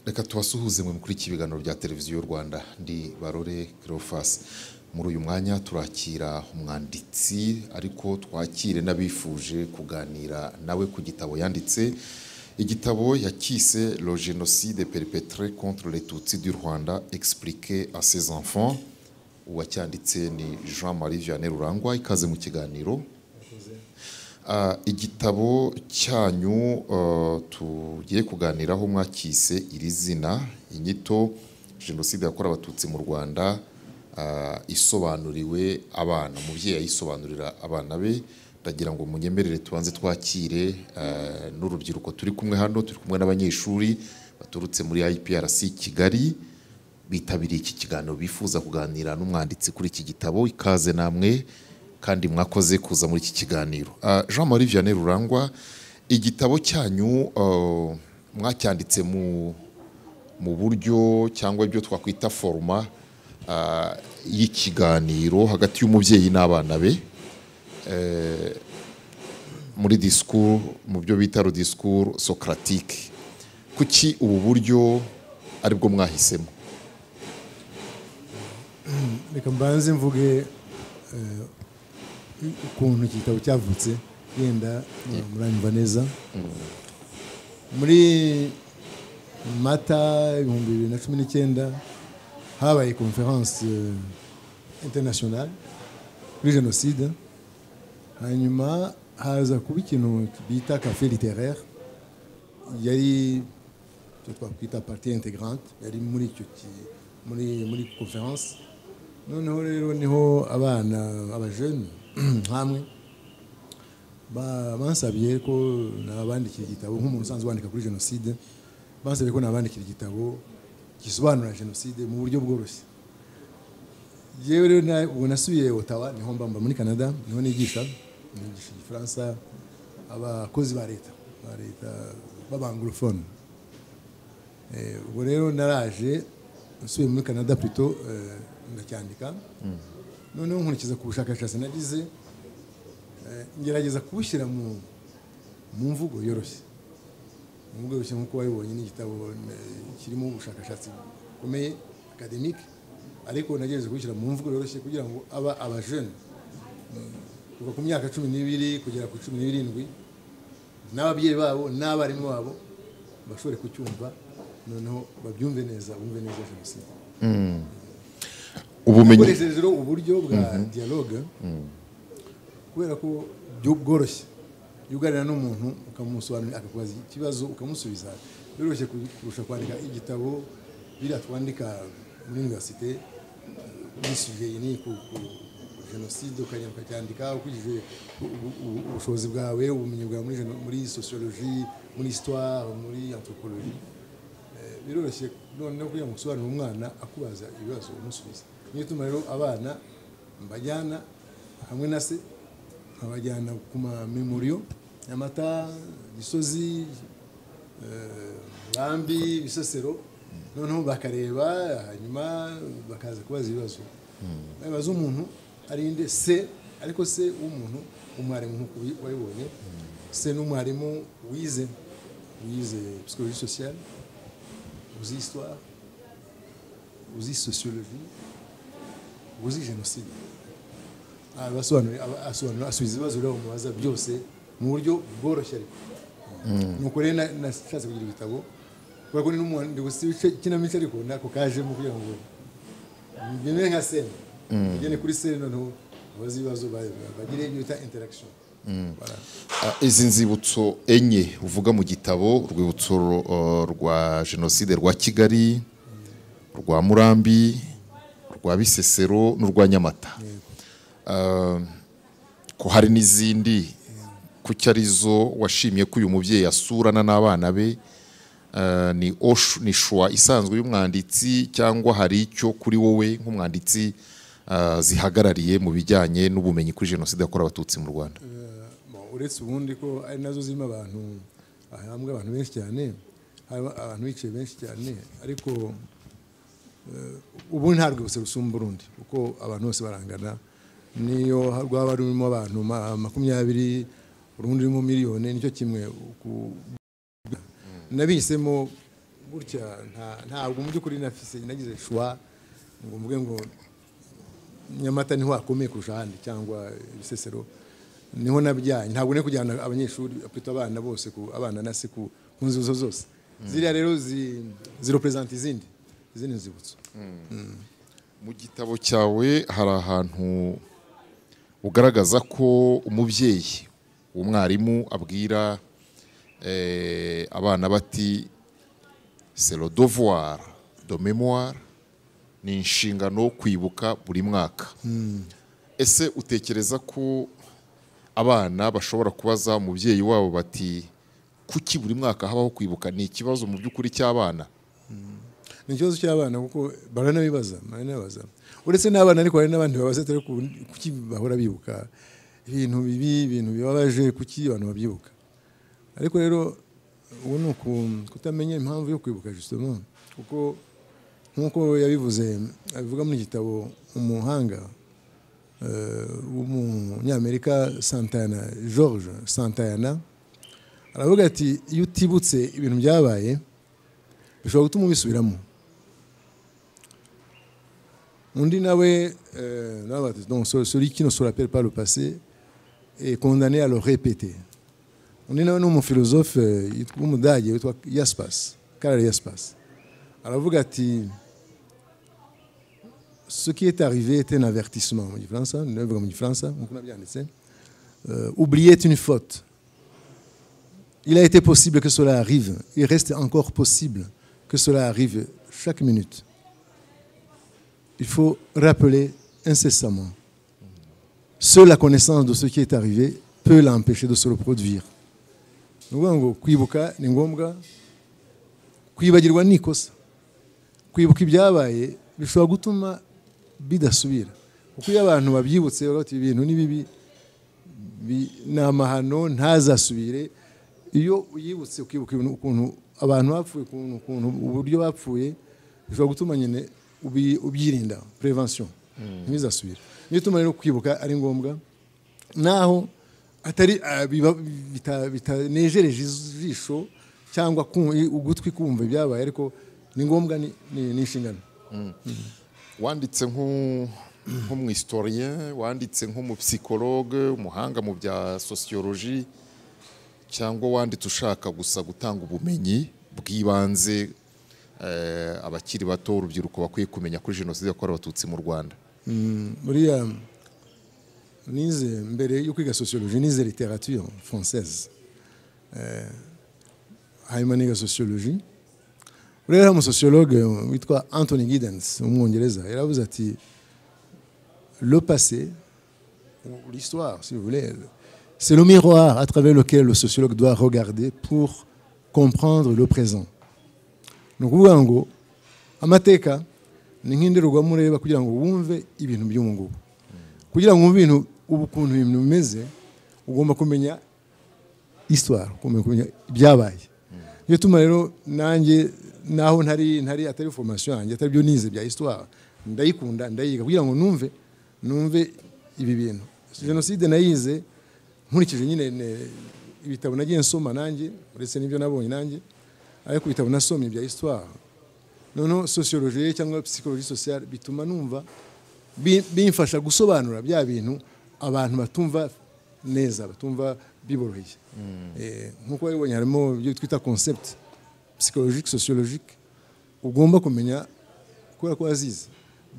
abasuhuze mwe mukurikira ibiganiro bya televiziyo y'u rwanda ndi barore Cleophas muri uyu mwanya turakira umwanditsi ariko twakire n'abifuje kuganira nawe ku gitabo yanditse igitabo yakise le génocide perpétré contre les tutsi du rwanda expliqué à ses enfants uwacyanditse ni jean marie vianney rurangwa ikaze mu kiganiro Ah, igitabo cyanyu ah, tugiye kuganiraho mwakise iri zina inyito jenoside yakorewe abatutsi mu rwanda ah, isobanuriwe abana umubyeyi ayisobanurira abana be ndagira ngo munyemerere tubanze twakire ah, n'urubyiruko turi kumwe hano turi kumwe n'abanyeshuri baturutse muri IPRC Kigali bitabiriye iki kiganiro bifuza kuganira n'umwanditsi kuri iki gitabo ikaze namwe kandi mwakoze kuza muri iki kiganiro Ah, jean marie vianney rurangwa igitabo cyanyu ah, mwacyanditse mu mu buryo cyangwa ibyo twakwita foruma ah, y'ikiganiro hagati y'umubyeyi n'abana be Eh, muri disikuru mu byo bita disikuru socratique kuki ubu buryo aribwo mwahisemo reka mbanze mvuge eh, ukuntu iki gitabo cyavutse yenda muranyumva neza muri mata ibihumbi bibiri na cumi n'icyenda habaye konferense internationale kuri jenoside hanyuma haza kuba ikintu bita cafe literaire yari icyo twakwita parti integrante yari muri icyo ki- muri muri conference noneho rero niho abana abajeni hamwe ba- bansabye ko nabandikira igitabo nk'umuntu usanzwe wandika kuri jenoside bansabye ko nabandikira igitabo gisobanura jenoside mu buryo bworoshye yewe rero na- ubu nasubiye otawa niho mbamba muri canada niho nigisha nigisha igifaransa abakozi ba leta ba leta b'abanglofone Eh, ubwo rero naraje nsubiye muri canada plutôt eh, ndacyandika noneho nkurikiza ku bushakashatsi nagize eh, ngerageza kubushyira mu mu mvugo yoroshye mu mvugo yoroshye nk'uko wabibonye n'igitabo eh, kirimo ubushakashatsi bukomeye akademike ariko nagerageje kubushyira mu mvugo yoroshye kugira ngo aba abajene mm, kuva ku myaka cumi n'ibiri kugera ku cumi n'irindwi n'ababyeyi babo n'abarimu babo bashobore kucyumva noneho babyumve neza bumve neza jenoside ubumenyi ukoresheje rero uburyo bwa dialogue kubera ko byo- bworoshye iyo uganira n'umuntu ukamusobanurira akakubaza ikibazo ukamusubiza biroroshye ku- kurusha kwandika igitabo biriya twandika muri universite wisuje iyi ni ku ku- ku jenoside ukagenda ukacyandika ukurikije u- u- u- ubushobozi bwawe ubumenyi bwawe muri geno- muri sociologie muri histoire muri anthropologie Eh, biroroshye noneho kugira ngo usobanurire umwana akubaza ibibazo umusubiza niyo ituma rero abana mbajyana hamwe na se nkabajyana ku mamemoriyo nyamata gisozi eh, Rambi bisesero noneho bakareba hanyuma bakaza kubaza ibibazo bibaza umuntu ari nde se ariko se w'umuntu umwarimu nk'uko wabibonye se n'umwarimu wize wize psychologie sociale uzi histoire uzi sociologie uzi jenoside abasobanurira asobanura asubiza ibibazo rero mubaza byose mu buryo bworoshye ariko nuko rero na- nashatse kugira igitabo kubera ko ni n'umuhanzi gusa ibice ikinamico ariko nako kajemo kugira ngo bimere nka sene ugene kuri sene noneho abazi ibibazo ba- bagire ibyo bita interaction Voilà. Ah, izi nzibutso enye uvuga mu gitabo urwibutso ro- eh, rwa jenoside rwa kigali rwa murambi rwa bisesero n'urwa nyamata Ah, ko hari n'izindi kuki arizo washimye ko uyu mubyeyi asurana n'abana be Ah, ni oshu- ni shwa isanzwe y'umwanditsi cyangwa hari icyo kuri wowe nk'umwanditsi ah, zihagarariye mu bijyanye n'ubumenyi kuri jenoside yakorewe abatutsi mu rwanda Bon, uretse ubundi ko ari nazo zirimo abantu ahambwa abantu benshi cyane hari abantu bicaye benshi cyane ariko eh, ubu nta rwibutso rusumba urundi kuko abantu bose barangana niyo rwaba rurimo abantu ma- makumyabiri urundi rurimo miliyoni nicyo kimwe ku- nabihisemo gutya nta- ntabwo mu by'ukuri nafise nagize shuwa ngo mvuge ngo nyamata niho hakomeye kurusha ahandi cyangwa ibisesero niho nabyaye ntabwo nari kujyana abanyeshuri apita abana bose ku abana na se ku ku nzibutso zose ziriya rero zi- zirepresenta izindi izindi nzibutso mu gitabo cyawe hari ahantu ugaragaza ko umubyeyi umwarimu abwira eh, abana bati c'est le devoir de mémoire ni inshingano yo kwibuka buri mwaka ese utekereza ko abana bashobora kubaza umubyeyi wabo bati kuki buri mwaka habaho kwibuka ni ikibazo mu by'ukuri cy'abana ni ikibazo cy'abana kuko baranabibaza baranabibaza uretse n'abana ariko hari n'abandi babaza atari ku kuki bahora bibuka ibintu bibi ibintu bibabaje kuki abantu babyibuka ariko rero ubu ni uku- kutamenya impamvu yo kwibuka justement kuko nk'uko yabivuze abivuga mu gitabo umuhanga eh, w'umunyamerika santana george santana aravuga ati iyo utibutse ibintu byabaye bishobora gutuma ubisubiramo undi nawe euh, nawe bati, donc ce- celui qui ne se rappelle pas le passé est condamné à le répéter undi nawe ni umufilozofe euh, yitwa- w'umudage witwa yaspas karare yaspas aravuga ati ce qui est arrivé est un avertissement mu gifaransa ndabivuga mu gifaransa nk'uko nabyanditse Euh, oublier est une faute Il a été possible que cela arrive. Il reste encore possible que cela arrive chaque minute. Il faut rappeler incessamment. Seule la connaissance de ce qui est arrivé peut l'empêcher de se reproduire. Ni ukuvuga ngo kwibuka ni ngombwa kwibagirwa ni ikosa kwibuka ibyabaye bishobora gutuma bidasubira kuko iyo abantu babyibutse baravuga bati ibintu ni bibi bi- ni amahano ntazasubire iyo uyibutse ukibuka ibintu ukuntu abantu bapfuye ukuntu ukuntu uburyo bapfuye bishobora gutuma nyine ubi- ubyirinda prevention ntibizasubire niyo ituma rero kwibuka ari ngombwa naho atari ah, biba- bita- bitanejereje ijisho cyangwa ku- ugutwi kumva ibyabaye ariko ni ngombwa ni- ni ni inshingano wanditse nk'u- nk'umwisitorien wanditse nk'umupsikologe umuhanga mu bya sosiyoloji cyangwa wanditse ushaka gusa gutanga ubumenyi bw'ibanze eh, abakiri bato urubyiruko bakwiye kumenya kuri jenoside yakorewe abatutsi mu rwanda buriya nize mbere yo kwiga sociologie nize literature française Eh, hanyuma niga sociologie rero hari umusociologue witwa anthony giddens w'umwongereza yaravuze ati le passé ou l'histoire si vous voulez c'est le miroir à travers lequel le sociologue doit regarder pour comprendre le présent ni ukuvuga ngo amateka ni nk'indorerwamo ureba kugira ngo wumve ibintu by'umungubu kugira ngo wumve ibintu ubu ukuntu ibintu bimeze ugomba kumenya histoire ugomba kumenya ibyabaye niyo tuma rero nanjye naho ntari ntari atari formation yanjye atari byo nize bya histoire ndayikunda ndayiga kugira ngo numve numve ibi bintu jenoside nayize nkurikije nyine ne- ibitabo nagiye nsoma nanjye uretse n'ibyo nabonye nanjye ariko ibitabo nasomye bya histoire noneho sociologie cyangwa psychologie sociale bituma numva bi- bimfasha gusobanura bya bintu abantu batumva neza batumva biboroheye Eh, nk'uko wabibonye harimo ibyo twita concept psychologique sociologique ugomba kumenya kubera ko wazize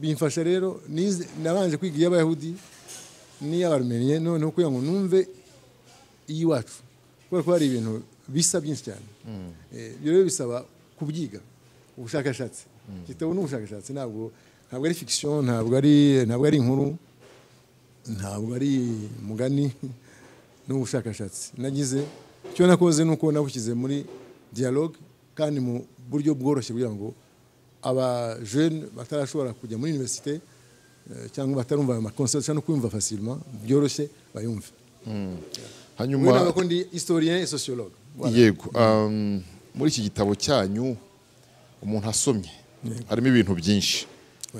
bimfasha rero nize- nabanje kwiga iy'abayahudi n'iy'abarumeniye noneho kugira ngo numve iy'iwacu kubera ko hari ibintu bisa byinshi cyane Eh, ibyo rero bisaba kubyiga ubushakashatsi igitabo ni ubushakashatsi ntabwo ntabwo ari fiction ntabwo ari ntabwo ari inkuru ntabwo ari umugani ni ubushakashatsi nagize icyo nakoze ni uko nabushyize muri dialogue kandi mu buryo bworoshye kugira ngo abajene batarashobora kujya muri universite eh, cyangwa batarumva ayo makonsept no kuyumva facilement byoroshye bayumve hanyuma ubu ntabwo ndi historien et sociologue Voilà. yego um, muri iki gitabo cyanyu umuntu asomye harimo ibintu byinshi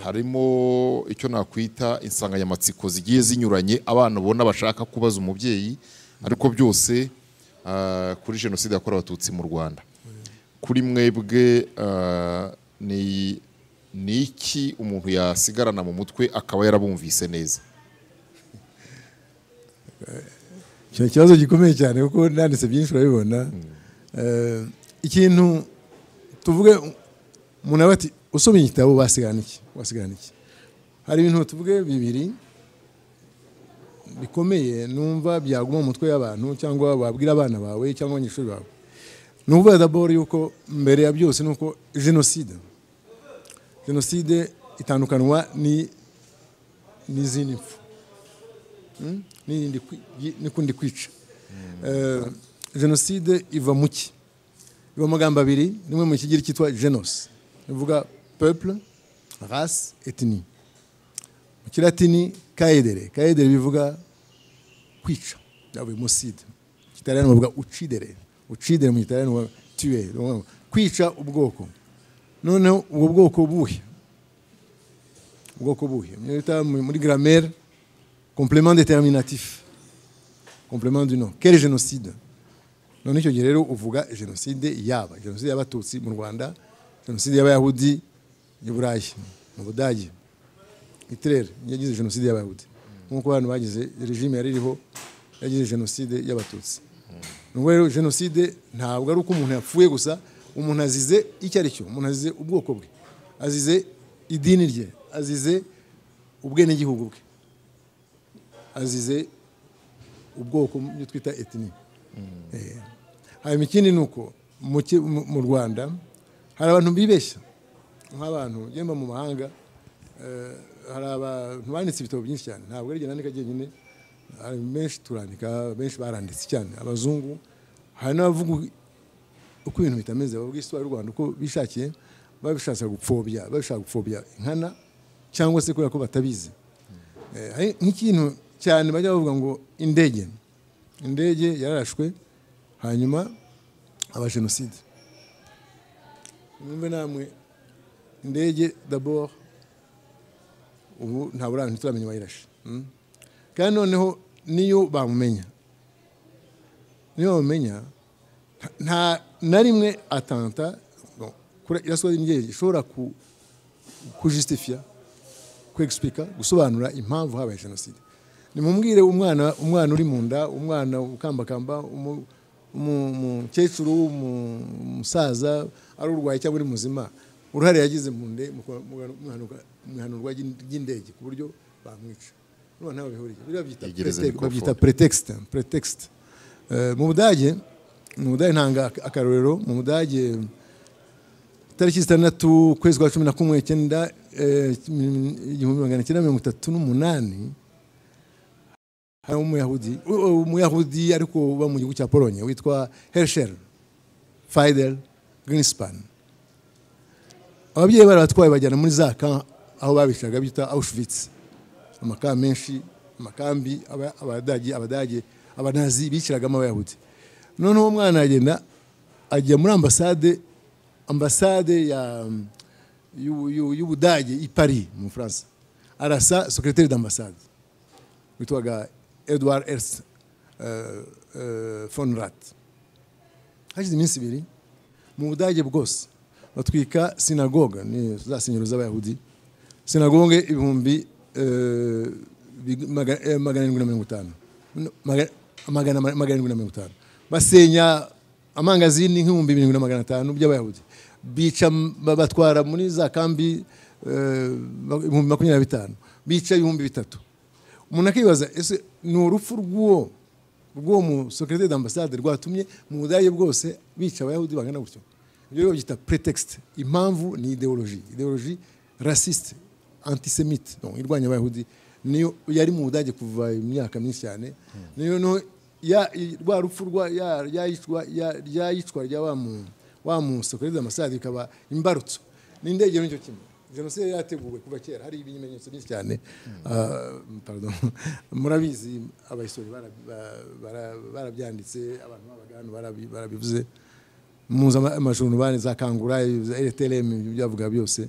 harimo icyo nakwita insanganyamatsiko zigiye zinyuranye abana ubona bashaka kubaza umubyeyi ariko byose ah, kuri jenoside yakorewe abatutsi mu rwanda kuri mwebwe ah, ni ni iki umuntu yasigarana mu mutwe akaba yarabumvise neza icyo kibazo gikomeye cyane kuko nanditse byinshi urabibona Eh, ikintu tuvuge umuntu aba ati usomye igitabo wasigarana iki wasigarana iki hari ibintu tuvuge bibiri bikomeye numva byaguma mu mutwe y'abantu cyangwa wabwira abana bawe cyangwa abanyeshuri bawe ni ukuvuga daboro yuko mbere ya byose ni uko jenoside jenoside itandukanwa ni- n'izindi mpfu n'irindi kwi- yi- n'ikundi kwica Eh, jenoside iva mu ki iva mu magambo abiri rimwe mu kigiri cyitwa genos bivuga peuple race ethnie mu kilatini kaedere kaedere bivuga kwica byavuye mu side mu kitariyani bavuga ucidere ucidere mu kitariyani bavuga tuer kwica ubwoko noneho ubwo bwoko buhe ubwoko buhe Niyo bita mu- muri grammaire complément déterminatif complément du nom quel génocide none icyo gihe rero uvuga jenoside yaba jenoside y'abatutsi mu rwanda jenoside y'abayahudi i burayi mu budage hitler yagize jenoside y'abayahudi nk'uko abantu bagize regime yari iriho yagize jenoside y'abatutsi ni ukuvuga rero jenoside ntabwo ari uko umuntu yapfuye gusa umuntu azize icyo ari cyo umuntu azize ubwoko bwe azize idini rye azize ubwenegihugu bwe azize ubwoko mu byo twita etini hanyuma ikindi ni uko mu ki- mu- mu rwanda hari abantu bibeshya nk'abantu ugenda mu mahanga eh, hari abantu banditse ibitabo byinshi cyane ntabwo ari nandika jyenyine hari benshi turandika benshi baranditse cyane abazungu hari n'abavuga uko ibintu bitameze bavuga isitori y'u rwanda uko bishakiye babishatse gupfobya babishaka gupfobya inkana cyangwa se kubera ko batabizi Eh, hari nk'ikintu cyane bajya bavuga ngo indege indege yararashwe hanyuma haba jenoside mwumve namwe indege dabord ubu ntabwo ntituramenya uwayirashe mm? kandi noneho niyo bamumenya niyo bamumenya nta- nta na rimwe atanta bon, kuri- iraswa ry'indege ishobora ku- kujustifia kwegisiplika gusobanura impamvu habaye jenoside nimumubwire umwana umwana uri mu nda umwana ukambakamba umu- umu- umukecuru umu- umusaza ari urwaye cyangwa uri muzima uruhare yagize mu nde mu kwa- mu ihanuka- mu ihanurwa ry'in- ry'indege ku buryo bamwica urumva ntaho bihuriye Biriya babyita Yegereza pretexte- microphone. babyita pretext pretext Eh, mu budage mu budage ntanga ak- akarorero mu budage tariki zitandatu ukwezi kwa cumi na kumwe icyenda eh, igihumbi magana cyenda mirongo itatu n'umunani hari umuyahudi u- u- umuyahudi ariko uba mu gihugu cya polonye witwa hershel fidel greenspan ababyeyi barabatwaye bajyana muri za kamp aho babicaga bita auschwitz amakambi menshi amakambi aba- abadage abadage abanazi biciragamo abayahudi noneho uwo mwana agenda ajya muri ambasade ambasade ya y'u- y'u- y'ubudage i paris mu bufaransa arasa secrétaire d'ambassade witwaga edward ers eh, eh, von rat hashize iminsi ibiri mu budage bwose batwika sinagoga ni za senyero z'abayahudi sinagoge ibihumbi eh, big- maga- eh, magana arindwi na mirongo itanu No, maga- magana magana arindwi na mirongo itanu basenya amangazini nk'ibihumbi birindwi na magana atanu by'abayahudi bica m- ba- batwara muri za kambi eh, ma- ibihumbi makumyabiri na bitanu bica ibihumbi bitatu umuntu akibaza ese ni urupfu rw'uwo rw'uwo musekerete d'ambasade rwatumye mu budage bwose bica abayahudi bangana gutyo ibyo rero babyita pretext impamvu ni ideoloji ideoloji rasiste antisemite donc irwanya abayahudi niyo yari mu budage kuva mu myaka myinshi cyane niyo no ya i- rwa rupfu rwa ya- yayicwa ya- ryayicwa rya wa mu wa musekerete d'ambasade bikaba imbarutso n'indege n'icyo kimwe jenoside yari yateguwe kuva kera hari ibimenyetso byinshi cyane Ah, pardon. murabizi abahistori bara- ba- bara- barabyanditse abantu babaga hano barabi- barabivuze muzi ama- amajuru bane za kangura za rtlm byavuga byose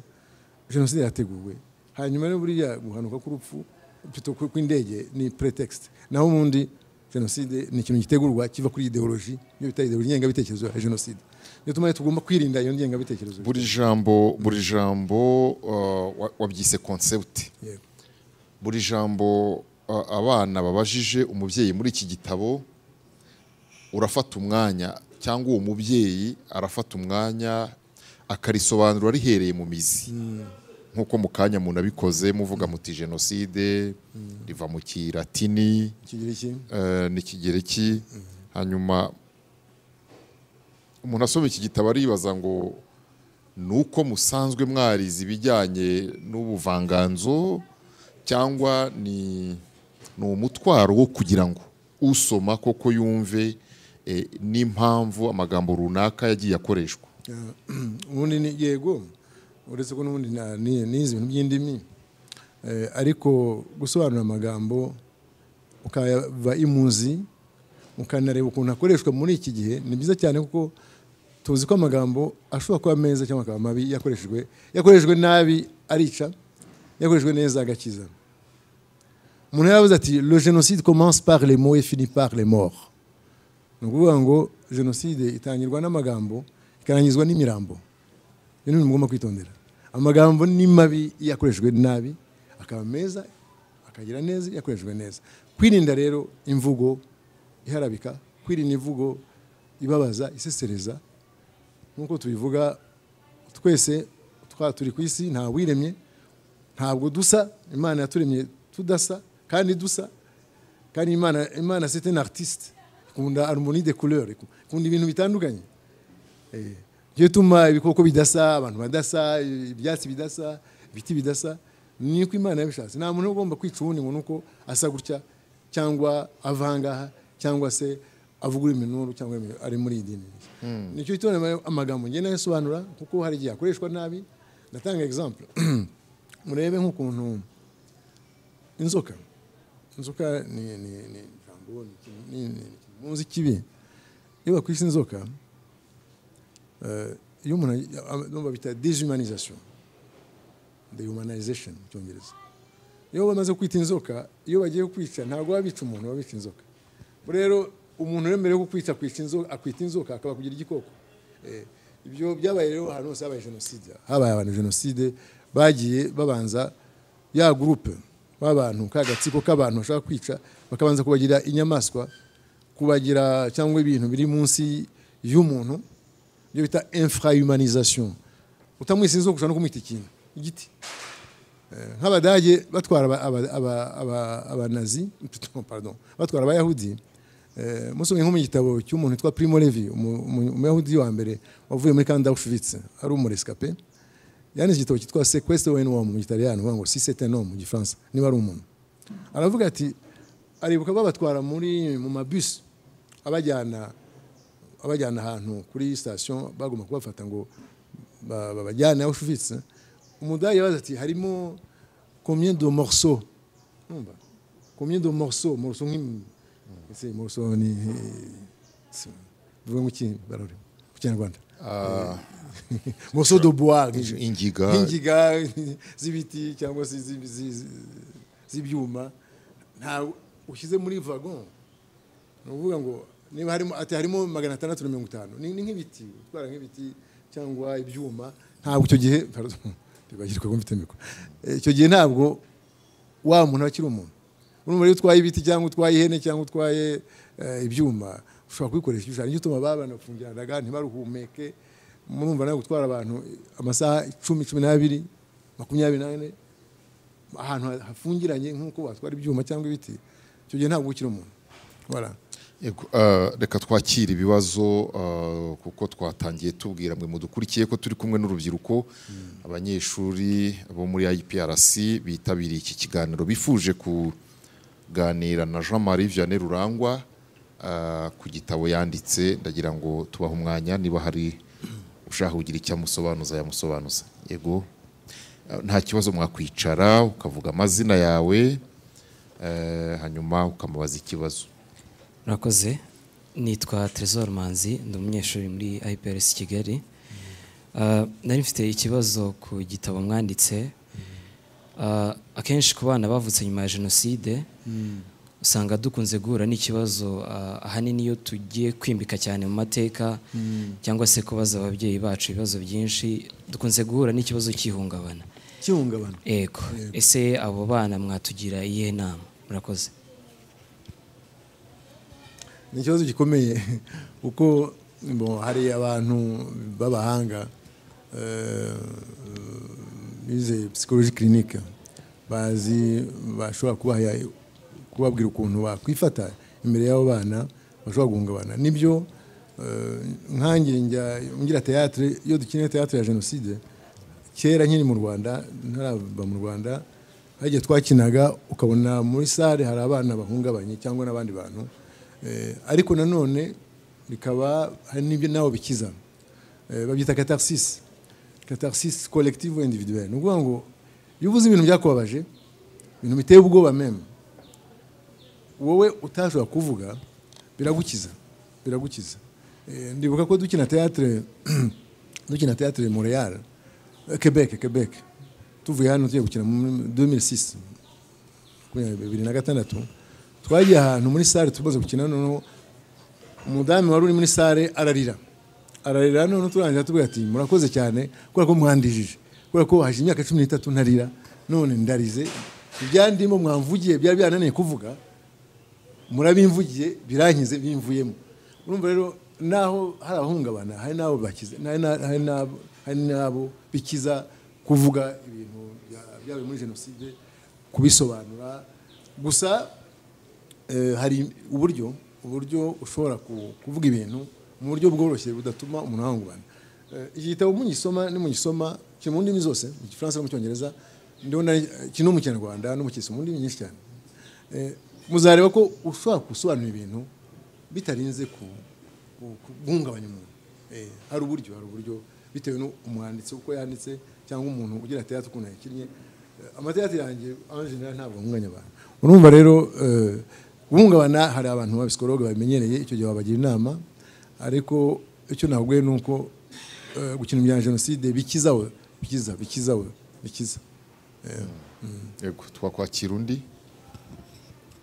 jenoside yateguwe hanyuma rero buriya guhanuka k'urupfu pito kw'indege ni pretext naho ubundi jenoside ni ikintu gitegurwa kiva kuri ideoloji niyo bita ideoloji ngengabitekerezo ya jenoside niyo tumwe tugomba kwirinda iyo ngengabitekerezo buri jambo buri jambo uh, wa- wabyise concept yego buri jambo uh, abana babajije umubyeyi muri iki gitabo urafata umwanya cyangwa uwo mubyeyi arafata umwanya akarisobanura rihereye mu mizi nk'uko mu kanya umuntu abikoze muvuga muti jenoside riva mu kiratini kigira iki eh, n'ikigereki hanyuma umuntu asoma iki gitabo aribaza ngo ni uko musanzwe mwarize ibijyanye n'ubuvanganzo cyangwa ni ni umutwaro wo kugira ngo usoma koko yumve eh, n'impamvu amagambo runaka yagiye akoreshwa ubundi ni yego uretse ko n'ubundi na- ni- nize ibintu by'indimi eh, ariko gusobanura amagambo ukayava imuzi ukanareba ukuntu akoreshwa muri iki gihe ni byiza cyane kuko tuzi ko amagambo ashobora kuba meza cyangwa akaba mabi yakoreshejwe yakoreshejwe nabi arica yakoreshejwe neza agakiza umuntu yaravuze ati le génocide commence par les mots et finit par les morts ni ukuvuga ngo jenoside itangirwa n'amagambo ikarangizwa n'imirambo iyo ni ibintu mugomba kwitondera amagambo ni mabi iyo yakoreshejwe nabi akaba meza akagira neza iyo yakoreshejwe neza kwirinda rero imvugo iharabika kwirinda imvugo ibabaza isesereza nk'uko tubivuga twese twa turi ku isi nta wiremye ntabwo dusa imana yaturemye tudasa kandi dusa kandi imana imana c'est un artiste ikunda harmonie de couleur ikunda ibintu bitandukanye niyo ituma ibikoko bidasa abantu badasa ibyatsi bidasa ibiti bidasa ni uko imana yabishatse nta muntu ugomba kwica uwundi ngo ni uko asa gutya cyangwa avangaha cyangwa se avuga iminuru cyangwa ari muri iyi dini nicyo gituma amagambo ngenda asobanura kuko hari igihe akoreshwa nabi ndatanga example murebe nk'ukuntu inzoka inzoka ni ni ni ijambo ni ikintu- ni- ni- ni ikimunzi kibi iyo bakwise inzoka Eh, iyo umuntu ayi- no babita dehumanization dehumanization mu cyongereza iyo bamaze kwita inzoka iyo bagiye kwica ntabwo baba bica umuntu baba bica inzoka Ubwo rero umuntu wemerewe ko kwica akwica inzoka akwita inzoka akaba kugira igikoko Eh, ibyo byabaye rero ahantu hose habaye jenoside habaye abantu jenoside bagiye babanza ya gurupe b'abantu ka gatsiko k'abantu bashaka kwica bakabanza kubagira inyamaswa kubagira cyangwa ibintu biri munsi y'umuntu ibyo bita infrahumanisation utamwise inzoka ushobora no kumwita ikintu igiti nk'abadage batwara aba- aba- aba- aba- abanazi pardon batwara abayahudi eh, musomye nko mu gitabo cy'umuntu witwa primo levi umu- umu- umuyahudi wa mbere wavuye muri kandi auschwitz ari umurescape yanditse igitabo cyitwa sequestre wen wom mu gitaliyani uvuga ngo si c'est un homme mu gifaransa niba ari umuntu aravuga ati aribuka babatwara muri mu mabisi abajyana abajyana ahantu kuri sitasiyo bagomba kubafata ngo ba- babajyane aho ushuvitse umudari yabaza ati harimo combien de morceaux Numva? combien de morceaux morceaux nk'im ese morceaux ni bivuga ngo iki barore mu kinyarwanda Ah, morceaux de bois nk'ijwi. ingiga nk'ingiga z'ibiti cyangwa se z'i- z'i- z'ibyuma nta ushyize muri vagon ni ukuvuga ngo niba harimo ati harimo magana atandatu na mirongo itanu ni ni nk'ibiti gutwara nk'ibiti cyangwa ibyuma ntabwo icyo gihe pardon, ntibagirwe ko mfite mikoro Eh, icyo gihe ntabwo wa muntu aba akiri umuntu urumva iyo utwaye ibiti cyangwa utwaye ihene cyangwa utwaye eh, ibyuma ushobora kubikoresha ibishushanyo nicyo gituma ba bana bafungiranaga ntibaruhumeke murumva nawe gutwara abantu amasaha icumi cumi n'abiri makumyabiri n'ane ahantu ha- hafungiranye nk'uko watwara ibyuma cyangwa ibiti icyo gihe ntabwo ukiri umuntu voilà. Yego, eh, reka twakire ibibazo eh, kuko twatangiye tubwira mwe mudukurikiye ko turi kumwe n'urubyiruko abanyeshuri bo muri IPRC bitabiriye iki kiganiro bifuje kuganira na Jean Marie Vianney Rurangwa eh, ku gitabo yanditse ndagira ngo tubahe umwanya niba hari ushaka kugira icyo amusobanuza yamusobanuza yego Eh, nta kibazo mwakwicara ukavuga amazina yawe eh, hanyuma ukamubaza ikibazo Murakoze nitwa Tresor Manzi ndi umunyeshuri muri IPRS Kigali Ah, nari mfite ikibazo ku gitabo mwanditse Ah, akenshi ku bana bavutse nyuma ya jenoside usanga dukunze guhura n'ikibazo ah, ahanini iyo tugiye kwimbika cyane mu mateka cyangwa se kubaza ababyeyi bacu ibibazo byinshi dukunze guhura n'ikibazo cy'ihungabana kihungabana ego ese abo bana mwatugira iyihe nama murakoze ni ikibazo gikomeye kuko ngo hari abantu b'abahanga eh, bize psychologie clinique bazi bashobora kubaha- kubabwira ukuntu bakwifata imbere y'abo bana bashobora guhungabana nibyo eh, nkanjye njya ngira théâtre iyo dukinira théâtre ya jenoside kera nkiri mu rwanda ntarava mu rwanda hagiye twakinaga ukabona muri sale hari abana bahungabanye cyangwa n'abandi bantu Eh, ariko nanone bikaba hari n'ibyo nawe bikiza Eh, babyita katarsis katarsis collective ou individuelle ni ukuvuga ngo iyo uvuze ibintu byakubabaje ibintu biteye ubwoba meme wowe utashobora kuvuga biragukiza biragukiza Eh, ndibuka ko dukina théâtre dukina théâtre Montréal eh, Quebec Quebec tuvuye hano tugiye gukina muri 2006 makumyabiri bibiri na gatandatu twagiye ahantu muri sale tumaze gukina noneho umudamu wari uri muri sale ararira ararira noneho turangira tubwira ati murakoze cyane kubera ko mwandijije kubera ko haje imyaka cumi n'itatu ntarira none ndarize ibyandimo mwamvugiye byari byananiye kuvuga murabimvugiye birankize bimvuyemo urumva rero naho hari abahungabana hari n'abo bakiza hari na- hari n'abo- hari n'abo bikiza kuvuga ibintu bya- byabaye muri jenoside kubisobanura gusa eh, hari uburyo uburyo ushobora ku- kuvuga ibintu mu buryo bworoshye budatuma umuntu ahungabana Eh, iki gitabo mugisoma nimugisoma kiri mu ndimi zose mu gifaransa no mu cyongereza ndabona eh, kiri no mu kinyarwanda no mu kisoma mu ndimi nyinshi cyane Eh, muzareba ko ushobora gusobanura ibintu bitarinze ku- ku- ku- guhungabanya umuntu Eh, hari uburyo hari uburyo bitewe n'umwanditsi uko yanditse cyangwa umuntu ugira teatire ukuntu yakinnye Eh, amateatire yanjye en general ntabwo ahunganya abantu urumva rero eh, guhungabana hari abantu babisikologe babimenyereye icyo gihe babagira inama ariko icyo nabwiye ni uko eh, gukina ibya jenoside bikizawe bikiza bikizawe bikiza Yego, twakwakira undi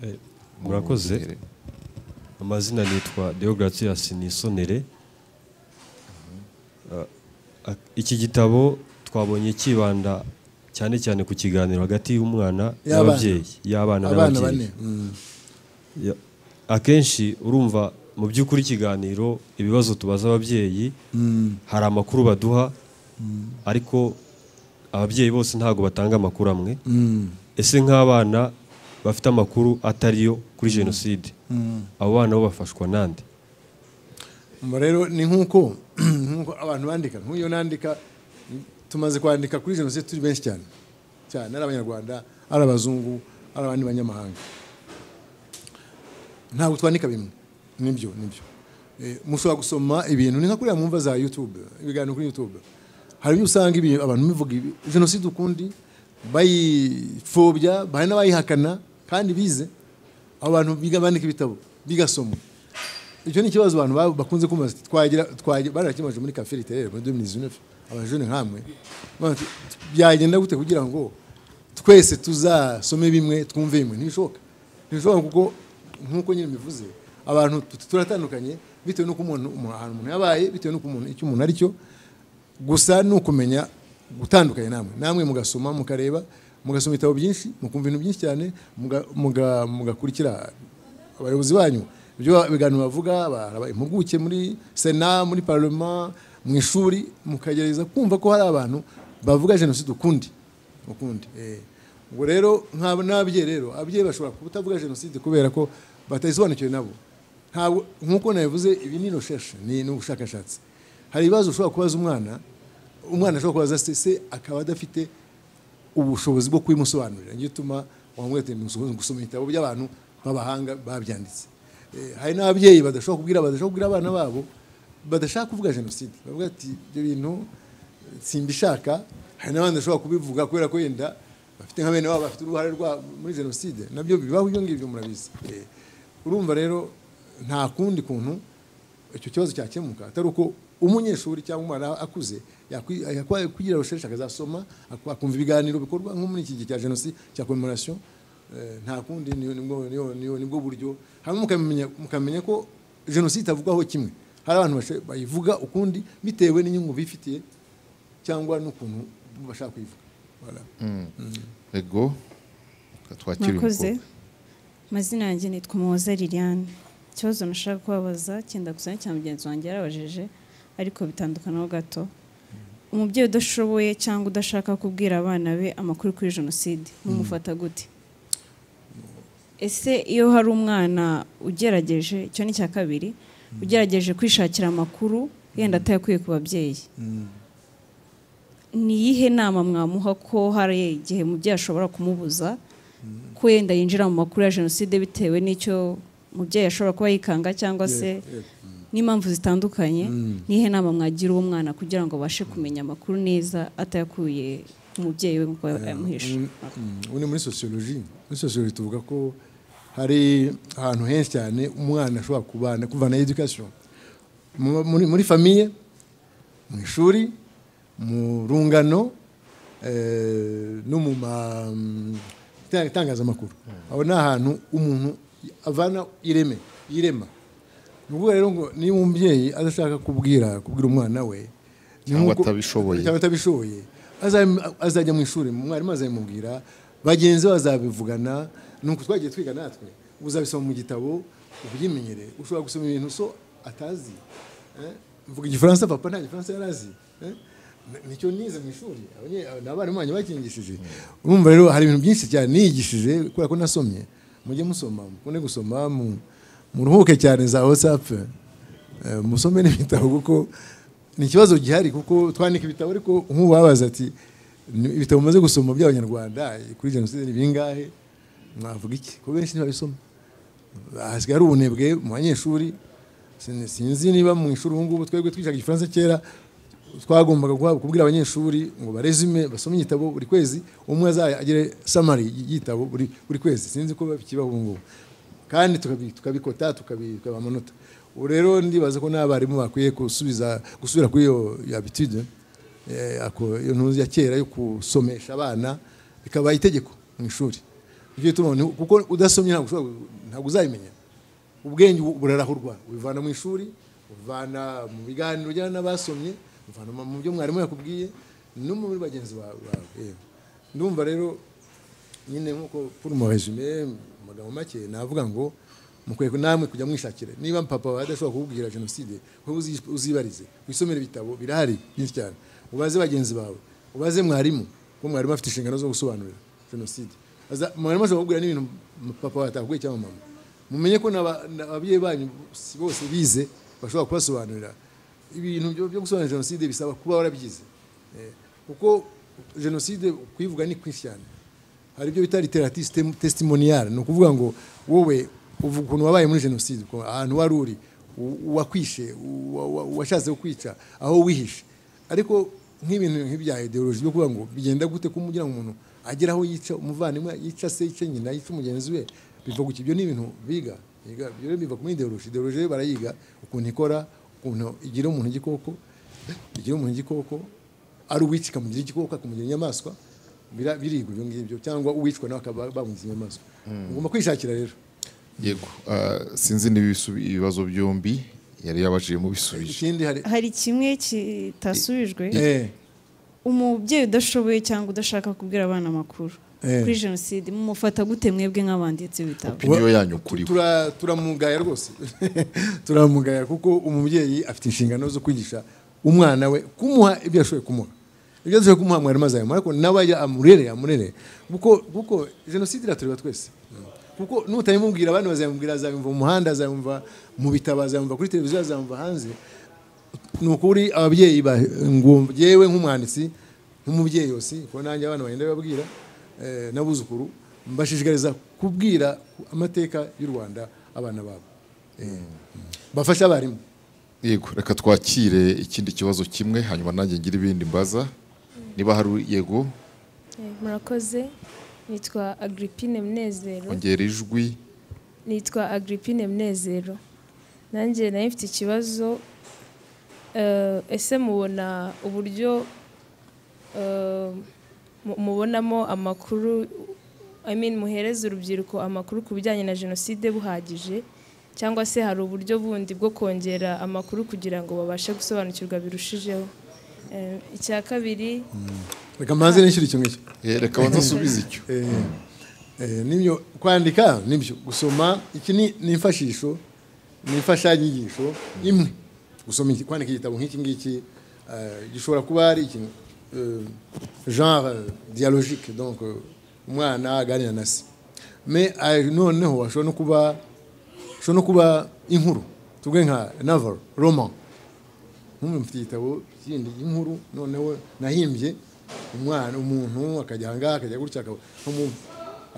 Eh, murakoze amazina nitwa deogratias nisonere Ah, iki gitabo twabonye kibanda cyane cyane ku kiganiro hagati y'umwana Y'abana. n'ababyeyi y'abana abana n'ababyeyi bane mm. Ya- akenshi urumva mu by'ukuri ikiganiro ibibazo tubaza ababyeyi hari amakuru baduha ariko ababyeyi bose ntabwo batanga amakuru amwe ese nk'abana bafite amakuru atariyo kuri jenoside abo bana bo bafashwa nande Umva rero ni nk'uko nk'uko abantu bandika nk'uyu nandika tumaze kwandika kuri jenoside turi benshi cyane cyane ari abanyarwanda ari abazungu ari abandi banyamahanga ntabwo twandika bimwe nibyo nibyo Eh, mushobora gusoma ibintu ni nka kuriya mu mva za youtube ibiganiro kuri youtube hari ibyo usanga ibi- abantu bivuga ibi- jenoside ukundi bayipfobya hari n'abayihakana kandi bize abo bantu biga bandika ibitabo bigasoma icyo ni ikibazo abantu ba- bakunze kumbaza ati, twagira twagira barakimaje muri cafe literaire muri 2019 abajene nkamwe Baravuga ati, byagenda gute kugira ngo twese tuzasome bimwe twumve bimwe ntibishoboka ntibishoboka kuko nk'uko nyine bivuze abantu tu- turatandukanye bitewe n'uko umuntu umuntu- ahantu umuntu yabaye bitewe n'uko umuntu icyo umuntu ari cyo gusa ni ukumenya gutandukanya namwe namwe mugasoma mukareba mugasoma ibitabo byinshi mukumva ibintu byinshi cyane muga- muga- mugakurikira abayobozi banyu ibyo ibiganiro bavuga ba- ba- impuguke muri sena muri parlement mu ishuri mukagerageza kumva ko hari abantu bavuga jenoside ukundi ukundi eh. ubwo rero nk'abo n'ababyeyi rero ababyeyi bashobora kutavuga jenoside kubera ko batayisobanukiwe nabo ntabwo nk'uko nabivuze ibi ni recherche ni ni ubushakashatsi hari ibibazo ushobora kubaza umwana umwana ashobora kubaza se se akaba adafite ubushobozi bwo kubimusobanurira nicyo gituma wamubwira ati "Musohoze gusoma ibitabo by'abantu b'abahanga babyanditse Eh, hari n'ababyeyi badashobora kubwira badashobora kubwira abana babo badashaka kuvuga jenoside bavuga ati ibyo bintu simbishaka hari n'abandi bashobora kubivuga kubera ko wenda bafite nka bene wabo bafite uruhare rwa muri jenoside nabyo bibaho ibyo ngibyo murabizi Eh, urumva rero nta kundi kuntu icyo kibazo cyakemuka atari uko umunyeshuri cyangwa umwana akuze yakwi- yakwa- kugira rusheshi akazasoma ak- akumva ibiganiro bikorwa nko muri iki gihe cya jenoside cya commemoration nta kundi ni- nibwo- niyo- niyo- nibwo buryo hanyuma mukamenya mukamenya ko jenoside itavugwaho kimwe hari abantu basho- bayivuga ukundi bitewe n'inyungu bifitiye cyangwa n'ukuntu bashaka kuyivuga Voilà. ego reka twakire uyu mwakoze mukobwa. amazina yanjye nitwa umuhoza liliane ikibazo nashaka kubabaza cyenda gusa cyane mugenzi wanjye yarabajije ariko bitandukanaho gato umubyeyi udashoboye cyangwa udashaka kubwira abana be amakuru kuri jenoside mumufata gute ese iyo hari umwana ugerageje icyo ni icya kabiri ugerageje kwishakira amakuru yenda atayakuye ku babyeyi ni iyihe nama mwamuha ko hari igihe umubyeyi ashobora kumubuza ko yenda yinjira mu makuru ya jenoside bitewe n'icyo umubyeyi ashobora kuba yikanga cyangwa se n'impamvu zitandukanye ni iyihe nama mwagira uwo mwana kugira ngo abashe kumenya amakuru neza atayakuye ku mubyeyi we ngo ayamuhishe ubu ni muri sosiyoloji muri sosiyoloji tuvuga ko hari ahantu henshi cyane umwana ashobora kubana kuvana edikasiyo Mu- muri, muri famiye mu ishuri mu rungano eh, no mu ma- mm, ta- itangazamakuru aho ni ahantu umuntu avana ireme yirema ni ukuvuga rero ngo niba umubyeyi adashaka kubwira kubwira umwana we ni Cyangwa nk'uko- atabishoboye. cyangwa atabishoboye azam- azajya mu ishuri mwarimu azabimubwira bagenzi be bazabivugana nuko twagiye twiga natwe uzabisoma mu gitabo ubyimenyere ushobora gusoma ibintu so atazi eh? mvuga igifaransa papa nta gifaransa yari azi eh? N- nicyo nize mu ishuri abanye- ni abarimu banjye bakingishije urumva rero hari ibintu byinshi cyane niyigishije kubera ko nasomye mujye musoma mukunde gusoma mu- muruhuke cyane za whatsapp Eh, musome n'ibitabo kuko ni ikibazo gihari kuko twandika ibitabo ariko nk'ubu babaza ati "Ni- ibitabo mumaze gusoma by'abanyarwanda eh, kuri jenoside ni bingahe mwavuga iki ko benshi ntibabisoma hasigaye hari ubunebwe mu banyeshuri Sin- sinzi niba mu ishuri ubu ngubu twebwe twicaga igifaransa kera twagombaga guhabwa kubwira abanyeshuri ngo barezume basome igitabo buri kwezi umwe azagire samari y'igitabo buri buri kwezi sinzi ko bikibaho ubu ngubu kandi tukabi- tukabikota tukabi- tukabiha amanota ubu rero ndibaza ko n'abarimu bakwiye gusubiza gusubira kuri iyo iyo habitude eh, ako- iyo ntuzi ya kera yo gusomesha abana bikaba itegeko mu ishuri Nicyo gituma ni- kuko udasomye ntabwo ushobora gu- ntabwo uzabimenya ubwenge ubu burarahurwa ubivana mu ishuri ubivana mu biganiro ujyana n'abasomye ubivana mu byo mwarimu yakubwiye no muri bagenzi bawe bawe. Eh. ndumva rero nyine nk'uko pour mon résumé mu magambo make navuga ngo mukwiye namwe kujya mwishakira niba papa adashobora kukubwira jenoside wowe uzi- uzibarize wisomere ibitabo birahari byinshi cyane ubaze bagenzi bawe ubaze mwarimu kuko mwarimu afite inshingano zo gusobanurira jenoside Aza- mwarimu ashobora kukubwira n'ibintu m- papa wawe atakubwiye cyangwa mama mumenye ko n'aba- n'ababyeyi banyu si bose bize bashobora kubasobanurira ibintu byo byo gusobanura jenoside bisaba kuba warabyize Eh, kuko jenoside kuyivuga ni kwinshi cyane hari ibyo bita literatisi tesitimoniale ni ukuvuga ngo wowe uvuga ukuntu wabaye muri jenoside ukuntu- ahantu wari uri u- uwakwishe uwa- uwa- uwashatse kukwica aho wihishe ariko nk'ibintu nk'ibya ideoloji byo kuvuga ngo bigenda gute kumugira ngo umuntu agera aho yica umuvandimwe yica se yica nyina yica mugenzi we biva guki ibyo ni ibintu biga biga ibyo rero biva kuri ideoloji ideoloji rero barayiga ukuntu ikora ukuntu igira umuntu igikoko igira umuntu igikoko ari uwica ikamugira igikoko akamugira inyamaswa bira- birigwa ibyo ngibyo cyangwa uwicwa nawe akaba bamugize inyamaswa ugomba kwishakira rero yego ah, sinzi niba ibisu- ibibazo byombi yari yabajiyemo bisubije ikindi hari hari kimwe kitasubijwe Eh, umubyeyi udashoboye cyangwa udashaka kubwira abana amakuru Eh. kuri jenoside mumufata gute mwebwe nk'abanditse ibitabo opiniyo yanyu kuri we tura- turamugaya rwose turamugaya kuko umubyeyi afite inshingano zo kwigisha umwana we kumuha ibyo yashoboye kumuha ibyo yashoboye kumuha mwarimu azabimara ariko nawe ajya amurere amurere kuko kuko jenoside iratureba twese kuko nutabimubwira abandi bazabimubwira azabimva mu muhanda azabimva mu bitabo azabimva kuri televiziyo azabimva hanze ni ukuri ababyeyi ba- ngo yewe nk'umwanditsi nk'umubyeyi yose kuko nanjye abana bagenda bababwira eh, n'abuzukuru mbashishikariza kubwira amateka y'u rwanda abana babo Eh, bafashe abarimu yego reka twakire ikindi kibazo kimwe hanyuma nanjye ngira ibindi mbaza niba hari yego Eh, murakoze nitwa agrippine munezero ongera ijwi nitwa agrippine munezero nanjye nayo mfite ikibazo Eh, ese mubona uburyo eh, mu- mubonamo amakuru I mean, muhereze urubyiruko amakuru ku bijyanye na jenoside buhagije cyangwa se hari uburyo bundi bwo kongera amakuru kugira ngo babashe gusobanukirwa birushijeho Eh, icya kabiri reka mbanze nishyura icyo ngicyo Eh, reka banza usubize icyo Eh, eh, nibyo kwandika nibyo gusoma iki ni ni imfashisho ni imfashanyigisho imwe gusoma iki kwandika igitabo nk'iki ngiki eh, gishobora kuba ari ikintu eh, genre eh, dialogique donc eh, umwana aganira na se mais ah, noneho ashobora no kuba ashobora no kuba inkuru tuvuge nka novel roman nk'umwe mfite igitabo kindi inkuru noneho nahimbye umwana umuntu akajya aha ngaha akajya gutya akaba- nkamu-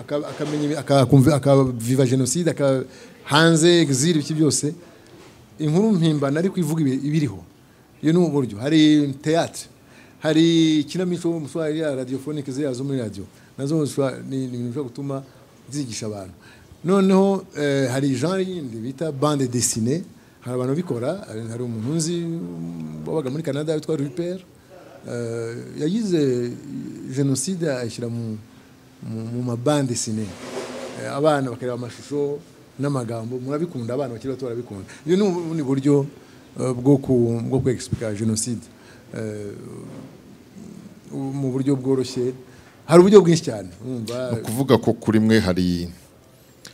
aka- akamenya ibi- akakumva- akaviva jenoside aka- hanze exil ibiki byose inkuru mpimbana ariko ivuga ibi- ibiriho iyo ni uburyo hari théâtre hari ikinamico mushobora ya radiophonique ziriya zo muri radio nazo zishobora- ni ni ibintu bishobora gutuma zigisha abantu noneho eh, hari genre yindi bita bande dessinée hari abantu babikora hari- hari umuntu nzi um, wabaga muri canada witwa rupert eh, yagize jenoside ayishyira mu, mu, mu mabande sine Eh, abana bakareba amashusho n'amagambo murabikunda abana bakiri bato barabikunda iyo ni ubundi buryo eh, bwo ku- bwo kwegisipuka jenoside Eh, mu buryo bworoshye hari uburyo bwinshi cyane urumva ni ukuvuga ko kuri mwe hari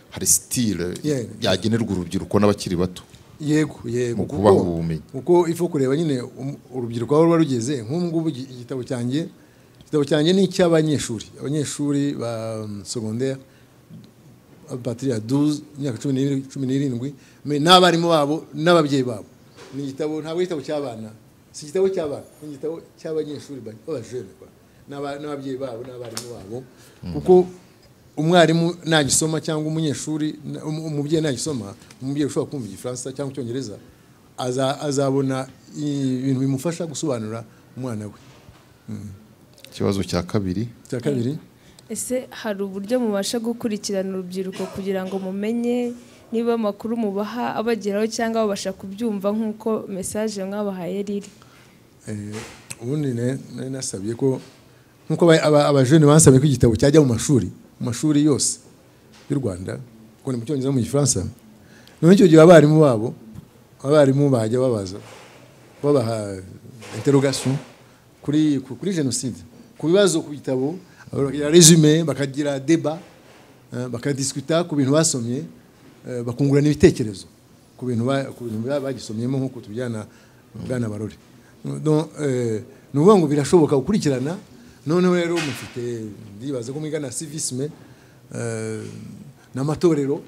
hari sitire Yeah. yagenerwa urubyiruko n'abakiri bato yego yego Mu kubaha kuko- ubumenyi. kuko ifu kureba nyine um- urubyiruko aho ruba rugeze nk'ubu ngubu igi- igitabo cyanjye igitabo cyanjye ni icy'abanyeshuri abanyeshuri ba mm, secondaire patiri ya duze imyaka cumi n'ibiri- cumi n'irindwi me- n'abarimu babo n'ababyeyi babo ni igitabo ntabwo ari igitabo cy'abana si igitabo cy'abana ni igitabo cy'abanyeshuri ba- b'abajene kwa. N'aba- n'ababyeyi babo n'abarimu babo kuko umwarimu nagisoma cyangwa umunyeshuri na- um- umubyeyi nagisoma umubyeyi ushobora kumva igifaransa cyangwa icyongereza aza- azabona i- ibintu bimufasha gusobanura umwana we ikibazo cya kabiri cya kabiri ese hari uburyo mubasha gukurikirana urubyiruko kugira ngo mumenye niba amakuru mubaha abageraho cyangwa babasha kubyumva nk'uko mesaje mwabahaye riri Eh, ubundi ne- nari nasabye ko nkuko aba- aba- abajene basabye ko igitabo cyajya mu mashuri mu mashuri yose y'u Rwanda kuko ni mu cyongereza no mu gifaransa none icyo gihe abarimu babo abarimu bajya babaza babaha interrogation kuri ku- kuri jenoside ku bibazo ku bitabo bakagira resume bakagira deba eh, bakadiskuta ku bintu basomye eh, bakungurana ibitekerezo ku bintu ba- ku bintu ba- bagisomyemo nk'uko tubijyana bwana barore Donc, eh, ni ukuvuga ngo birashoboka gukurikirana noneho rero mufite ndibaza ko mwigana civisme eh, n'amatorero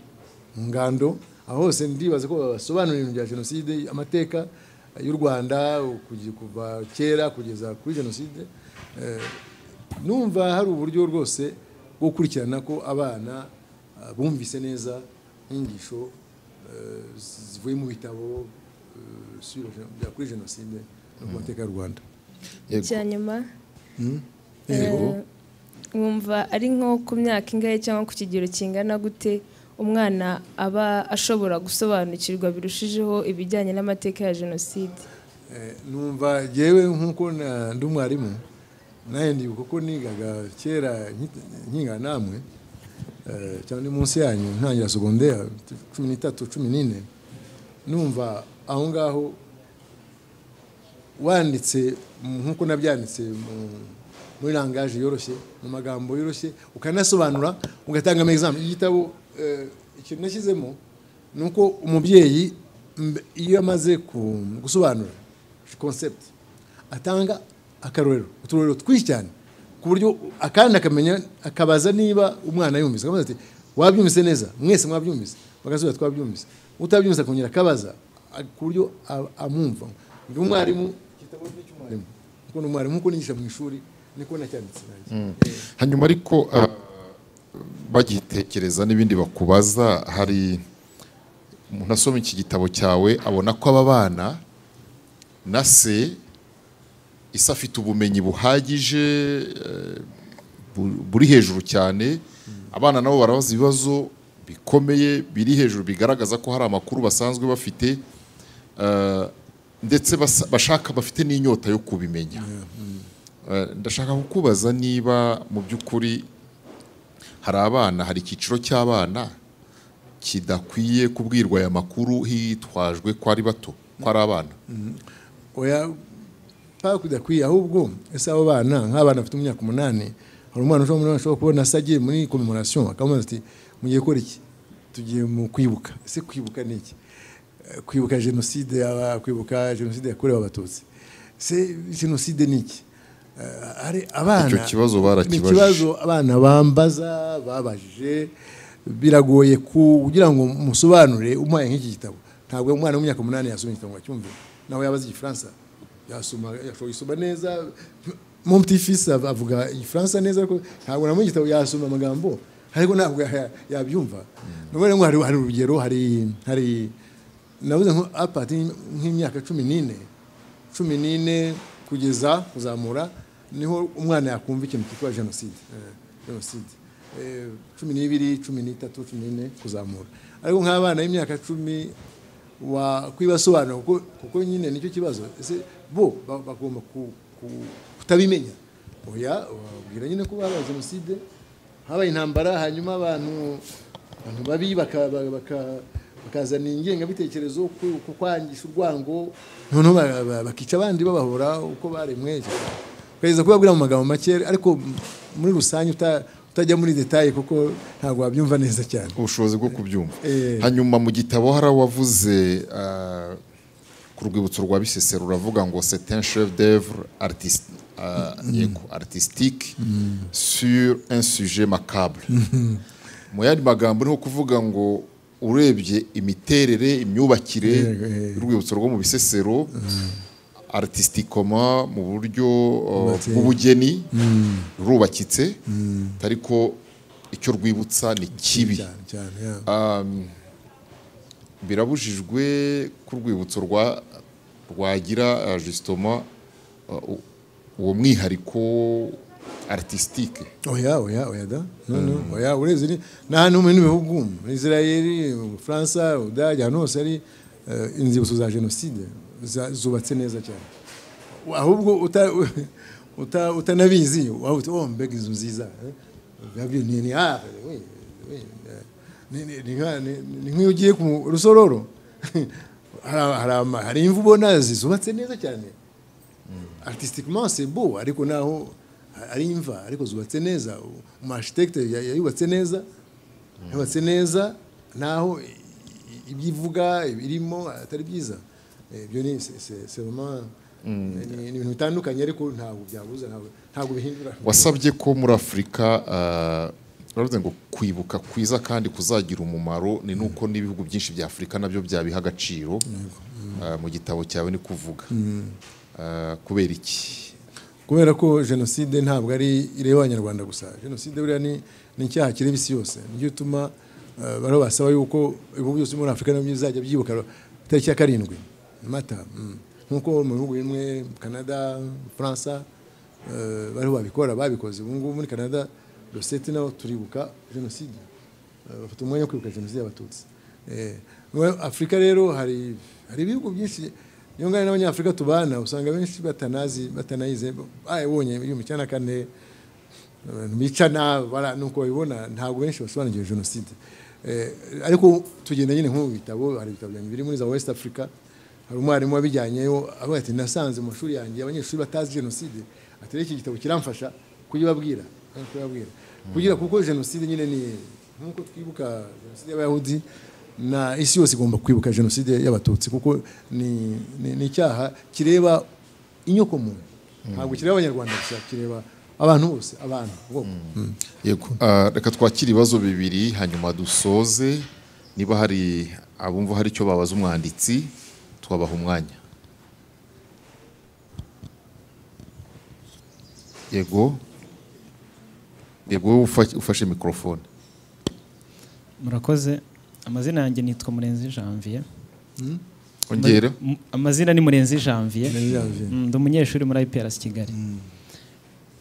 mu ngando aho hose ndibaza ko basobanura ibintu bya jenoside amateka y'u rwanda kugi- kuva kera kugeza kuri jenoside Eh, numva hari uburyo rwose bwo gukurikirana ko abana ah, bumvise neza inyigisho eh, zivuye mu bitabo eh, sur- bya- kuri jenoside no ku mateka y'u rwanda Yego. icya nyuma yego eh, mwumva ari nko ku myaka ingahe cyangwa ku kigero kingana gute umwana aba ashobora gusobanukirwa birushijeho ibijyanye n'amateka ya jenoside Eh, numva yewe nk'uko na- ndi umwarimu nawe ndibuka ko nigaga kera nki- nkiga namwe eh, cyangwa ni munsi yanyu ntangira segonderi cumi n'itatu cumi n'ine numva aho ngaho wanditse mu- nk'uko nabyanditse mu- muri langaje yoroshye mu magambo yoroshye ukanasobanura ugatanga amegizame igitabo eh, ikintu nashyizemo ni uko umubyeyi mbe- iyo amaze ku- gusobanura concept atanga akarorero uturorero twinshi cyane ku buryo akandi akamenya akabaza niba umwana yumvise akabaza ati wabyumvise neza mwese mwabyumvise bagasubiza twabyumvise utabyumvise akongera akabaza a- ku buryo a- amwumva ndi umwarimu igitabo ni icy'umwarimu kuko ni umwarimu nkuko nigisha mu ishuri niko nacyanditse nanjye hanyuma ariko ah, bagitekereza n'ibindi bakubaza hari umuntu asoma iki gitabo cyawe abona ko aba bana na se isi afite ubumenyi buhagije eh, bu- buri hejuru cyane abana nabo barabaza ibibazo bikomeye biri hejuru bigaragaza ko hari amakuru basanzwe bafite eh, ndetse basa- bashaka bafite n'inyota yo kubimenya Eh, ndashaka kukubaza niba mu by'ukuri hari abana hari icyiciro cy'abana kidakwiye kubwirwa aya makuru hitwajwe ko ari bato ko ari abana oya kudakwiye ahubwo ese abo bana nk'abana bafite umwaka umunani hari umwana ushobora kubona asa agiye muri komemonasiyo akamubaza ati mugiye gukora iki tugiye mu kwibuka ese kwibuka ni iki kwibuka jenoside kwibuka jenoside yakorewe abatutsi se jenoside ni iki hari abana Icyo kibazo barakibajije. ni ikibazo abana bambaza babajije biragoye ku- kugira ngo musobanure umuhaye nk'iki gitabo ntabwo umwana w'imyaka umunani yasoma igitabo ngo acyumve nawe yabaze igifaransa yasoma yashoboye gusoma neza mon petit fils av- avuga igifaransa neza ariko ntabwo namuha igitabo yasoma amagambo ariko ntabwo ya- yabyumva ni ukuvuga ngo hari- hari urugero hari hari nabuze nko apati nk'imyaka cumi n'ine cumi n'ine kugeza kuzamura niho umwana yakumva ikintu cyitwa jenoside eh, jenoside Eh, cumi n'ibiri cumi n'itatu cumi n'ine kuzamura ariko nk'abana b'imyaka cumi wakwibasobanura kuko kuko nyine nicyo kibazo ese bo ba- bagomba ku- ku- kutabimenya oya wababwira nyine ko babaye jenoside habaye intambara hanyuma abantu abantu babi baka- ba- baka- bakazana ingengabitekerezo ku- ku kwangisha urwango noneho ba- ba- bakica abandi babahora uko baremwe ugerageza kubabwira mu magambo make ariko muri rusange uta- utajya muri detaye kuko ntabwo wabyumva neza cyane ubushobozi bwo kubyumva Eh. hanyuma mu gitabo hari uwavuze ah, ku rwibutso rwa bisesero ruravuga ngo c'est un chef d'œuvre artist- ah, yego, artistique sur un sujet macabre mu yandi magambo ni nko kuvuga ngo urebye imiterere imyubakire Yego, eh. y'urwibutso rwo mu bisesero artistikoma mu buryo uh, Bubatse. bw'ubugeni rurubakitse ariko icyo rwibutsa ni kibi cyane cyane ya. birabujijwe ku rwibutso rwa rwagira uh, justement uh, u- uwo mwihariko artistique oya oya oya da no no oya ureze ni n'ahantu mu bindi bihugu muri israeli mu bufaransa ubudage ahantu hose hari eh, inzibutso za jenoside za- zubatse neza cyane ahubwo uta- uta- utanabizi waba uti oh mbega inzu nziza eh, biba ni ni ah, oui, oui, eh, ni- ni- ni nka- ni- ni- ni nk'iyo ugiye ku rusororo Hari- hari ama- hari imvu ubona zubatse neza cyane artisitiquement c'est beau ariko naho ari imva ariko zubatse neza umu architecte ya- yayubatse neza yubatse neza naho i- i- ibyo ivuga ibirimo atari byiza Eh, ibyo ni c'est- c'est- c'est vraiment- ni ni ibintu bitandukanye ariko ntabwo byabuza ntabwo ntabwo bihindura wasabye ko muri afurika ah, baravuze ngo kwibuka kwiza kandi kuzagira umumaro ni nuko n'ibihugu byinshi bya afurika nabyo byabiha agaciro Ah, mu gitabo cyawe ni kuvuga Ah, kubera iki kubera ko jenoside ntabwo ari ireba abanyarwanda gusa jenoside buriya ni ni icyaha kireba isi yose nicyo gituma eh, bariho basaba yuko ibihugu byose muri afurika nabyo bizajya byibuka itariki ya karindwi mata mm. nk'uko mu bihugu bimwe canada faransa eh, bariho babikora babikoze ubu ngubu muri canada dosete naho turibuka jenoside Eh, bafite umwanya wo kwibuka jenoside y'abatutsi Eh, muri afurika rero hari hari ibihugu byinshi niyo ngana n'abanyafurika tubana usanga benshi batanazi batanayize barabonye ibihumbi icyenda na kane abantu bicana bara- nuko babibona ntabwo benshi basobanukiwe jenoside Eh, ariko tugenda nyine nko mu bitabo hari ibitabo byanjye biri muri za west africa hari umwarimu wabijyanyeyo avuga ati nasanze mu mashuri yanjye abanyeshuri batazi jenoside ati "Rero iki gitabo kiramfasha kuyibabwira eh, kuyibabwira kugira kuko jenoside nyine ni nk'uko twibuka jenoside y'abayahudi na isi yose igomba kwibuka jenoside y'abatutsi kuko ni ni- ni icyaha kireba inyoko muntu ntabwo kireba abanyarwanda gusa kireba abantu bose abantu bwoko yego Ah, reka twakire ibibazo bibiri hanyuma dusoze niba hari abumva hari icyo babaza umwanditsi twabaha umwanya yego yego wowe ufa- ufashe mikorofone murakoze amazina yanjye nitwa murenzi janvier ongera M- amazina ni murenzi janvier Murenzi Janvier. Mm, ndi umunyeshuri muri iprc kigali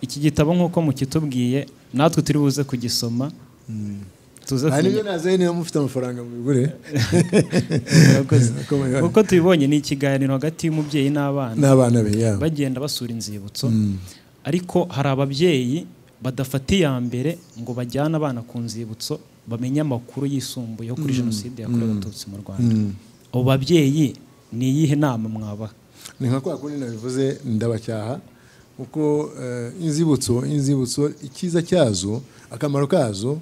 iki gitabo nk'uko mukitubwiye natwe turi buze kugisoma tuze aha nibyo kumenya- nazaye niba mufite amafaranga mubigure murakoze Komeye. kuko tubibonye ni ikiganiro hagati y'umubyeyi n'abana n'abana be yabo bagenda basura inzibutso ariko hari ababyeyi badafata iya mbere ngo bajyane abana ku nzibutso bamenye amakuru yisumbuyeho kuri jenoside yakorewe abatutsi mu rwanda abo babyeyi ni iyihe nama mwabaha ni nka kwa kundi nabivuze ndabacyaha kuko eh, inzibutso inzibutso icyiza cyazo akamaro kazo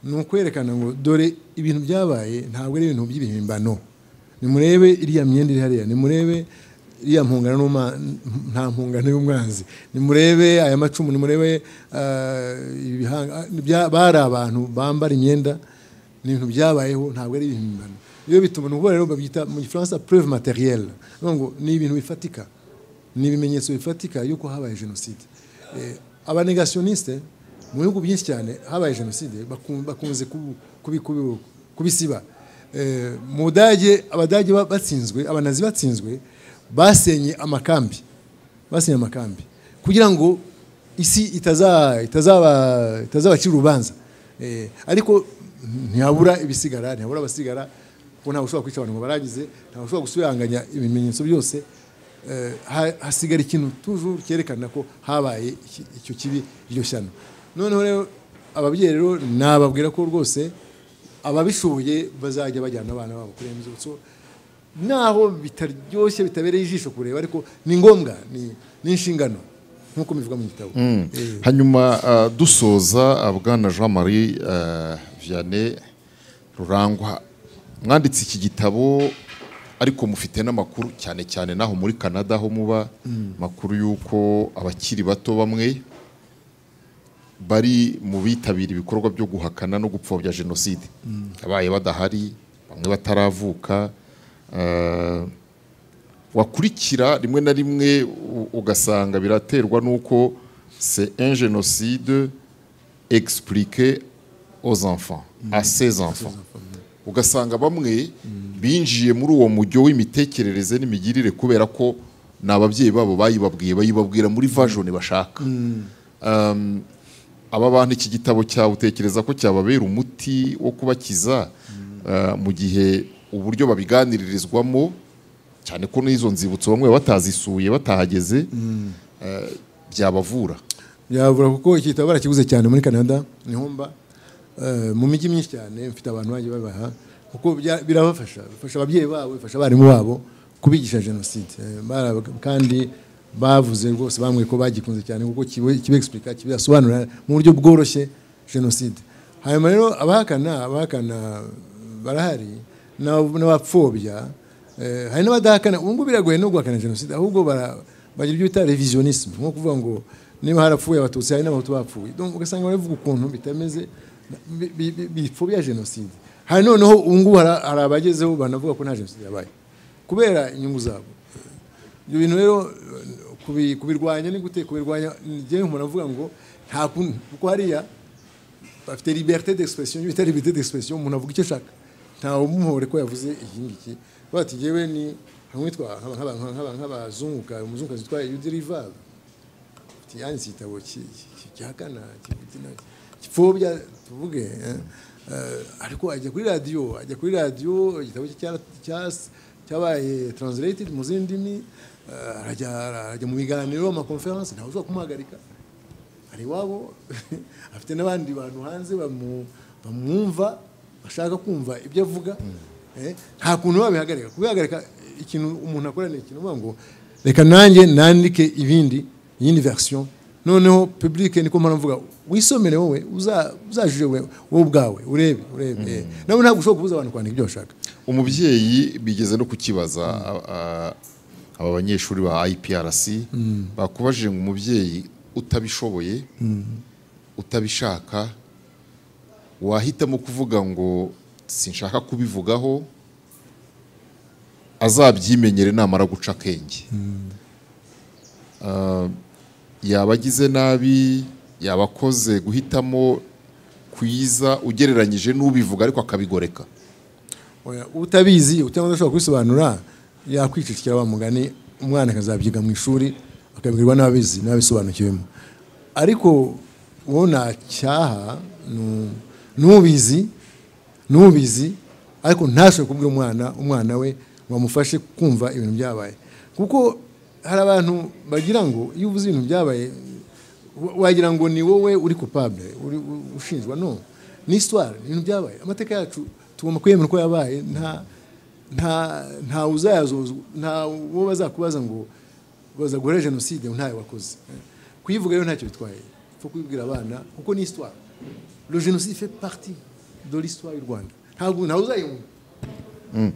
ni ukwerekana ngo dore ibintu byabaye ntabwo ari ibintu by'ibihimbano nimurebe iriya myenda iri hariya nimurebe iriya mpungano n'uma- nta mpungano y'umwanzi nimurebe aya macumu nimurebe ah, ibihanga ah, bya- bari abantu bambara imyenda ni ibintu byabayeho ntabwo ari ibihimbano iyo bituma ni ukuvuga rero babyita mu gifaransa preuve materielle ni ukuvuga ngo ni ibintu bifatika ni ibimenyetso bifatika y'uko habaye jenoside Eh, abanegationiste mu bihugu byinshi cyane habaye jenoside baku- bakunze kubu- kubi- kubi- kubisiba Eh, mu budage abadage ba- batsinzwe abanazi batsinzwe basenye amakambi basenye amakambi kugira ngo isi itazaba itazaba itazabacira urubanza Eh, ariko ntiyabura ibisigara ntiyabura abasigara kuko ntawe ushobora kwica abantu ngo baragize ntawe ushobora gusubiranganya ibimenyetso byose Eh, ha- hasigara ikintu tujuru cyerekana ko habaye iki- icyo kibi iryo shyano noneho rero ababyeyi rero nababwira ko rwose ababishoboye bazajya bajyana abana babo kuri inzibutso naho bitaryoshye bitabereye ijisho kureba ariko ni ngombwa ni ni inshingano nk'uko bivuga mu gitabo Eh, hanyuma ah, dusoza ah, bwana jean marie ah, vianney rurangwa mwanditse iki gitabo ariko mufite n'amakuru cyane cyane n'aho muri canada aho muba amakuru y'uko abakiri bato bamwe bari mu bitabira ibikorwa byo guhakana no gupfobya jenoside abaye badahari bamwe bataravuka ah, wakurikira rimwe na rimwe u- ugasanga biraterwa n'uko c'est un génocide expliqué aux enfants à ces enfants ugasanga bamwe binjiye muri uwo mujyo w'imitekerereze n'imigirire kubera ko ni ababyeyi babo bayibabwiye bayibabwira muri vajoni bashaka Um, aba bantu iki gitabo cyawe utekereza ko cyababera umuti wo kubakiza uh, mu gihe uburyo babiganiririzwamo cyane ko n'izo nzibutso bamwe batazisuye batahageze uh, byabavura byabura kuko iki gitabo barakiguze cyane muri canada niho mba Eh, mu mijyi myinshi cyane mfite abantu bajya babaha kuko bya- birabafasha bifasha ababyeyi babo bifasha abarimu babo kubigisha jenoside Eh, bara- kandi bavuze rwose bambwiye ko bagikunze cyane kuko kibegisipurika kibasobanurira mu buryo bworoshye jenoside hanyuma rero abahakana abahakana barahari n'ab- n'abapfobya Eh, hari n'abadahakana ubu ngubu biragoye no guhakana jenoside ahubwo bara- bagira ibyo bita revisionisme nko kuvuga ngo niba harapfuye abatutsi hari n'abahutu bapfuye Donc, ugasanga baravuga ukuntu bitameze bi- bi- bi- bipfobya jenoside hari noneho ubu ngubu hari- hari abagezeho banavuga ko nta jenoside yabaye kubera inyungu zabo ibyo bintu rero eh, kubi- kubirwanya ni gute kubirwanya njyewe umuntu avuga ngo nta kuntu kuko hariya bafite liberté d'expression bita liberté d'expression umuntu avuga icyo ashaka ntawe umuhore ko yavuze iki ngiki bati yewe ni nk'uwitwa nk'aba- nk'aba- nk'aba- nk'abazunguka umuzungukazi witwa yudirivave yanditse igitabo ki- ki- gihakana kivugira- gipfobya tuvuge eh, eh, ariko ajya kuri radiyo ajya kuri radiyo igitabo cye cyara- cyas- cyabaye translated mu zindi ndimi eh, arajya arajya mu biganiro amakonferense ntawe ushobora kumuhagarika hari iwabo afite n'abandi bantu hanze bamu- bamwumva bashaka kumva ibyo avuga eh, nta kuntu babihagarika kubihagarika ikintu umuntu akora ni ikintu uvuga ngo reka nanjye nandike ibindi iyindi version noneho public niko mpora mvuga wisomere wowe uza- uzajije wowe wowe ubwawe urebe urebe eh. nawe ntabwo ushobora kubuza abantu kwandika ibyo bashaka umubyeyi bigeze no kukibaza a- a- aba banyeshuri ba iprc bakubajije ngo umubyeyi utabishoboye utabishaka wahitamo kuvuga ngo sinshaka kubivugaho azabyimenyere namara guca akenge Ah, yaba agize nabi yaba akoze guhitamo kuyiza ugereranyije n'ubivuga ariko akabigoreka Oya, utabizi cyangwa udashobora kubisobanura yakwicicira wa mugani umwana akazabyiga mu ishuri akabwirwa n'ababizi n'ababisobanukiwemo ariko wowe ntacyaha nu- n'ubizi n'ubizi ariko ntashobore kubwira umwana umwana we ngo amufashe kumva ibintu byabaye kuko hari abantu bagira ngo iyo uvuze ibintu byabaye wa- wagira ngo ni wowe uri kupable uri u- ushinjwa no ni histoire ni ibintu byabaye amateka yacu tugomba kwemera ko yabaye nta nta nta uzayazuzwa nta uwo bazakubaza ngo bazagore jenoside ntayo wakoze kuyivuga rero ntacyo bitwaye faut kuyibwira abana kuko ni histoire le génocide fait partie de l'histoire y'u Rwanda ntabwo ntawe uzayihunga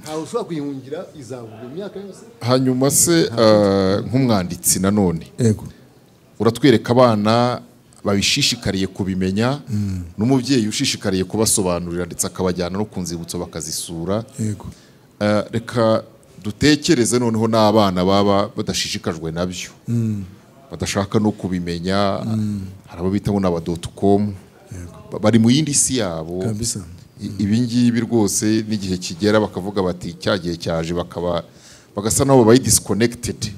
ntawe ushobora kuyihungira izavuga imyaka yose hanyuma se eh, nk'umwanditsi nanone yego uratwereka abana babishishikariye kubimenya n'umubyeyi ushishikariye kubasobanurira ndetse akabajyana no ku nzibutso bakazisura yego Eh, reka dutekereze noneho n'abana baba badashishikajwe nabyo badashaka no kubimenya hari abo bitaho na com bari mu yindi si yabo Kabisa. I- ibi ngibi rwose n'igihe kigera bakavuga bati cya gihe cyaje bakaba bagasa n'aho babaye disikonekitedi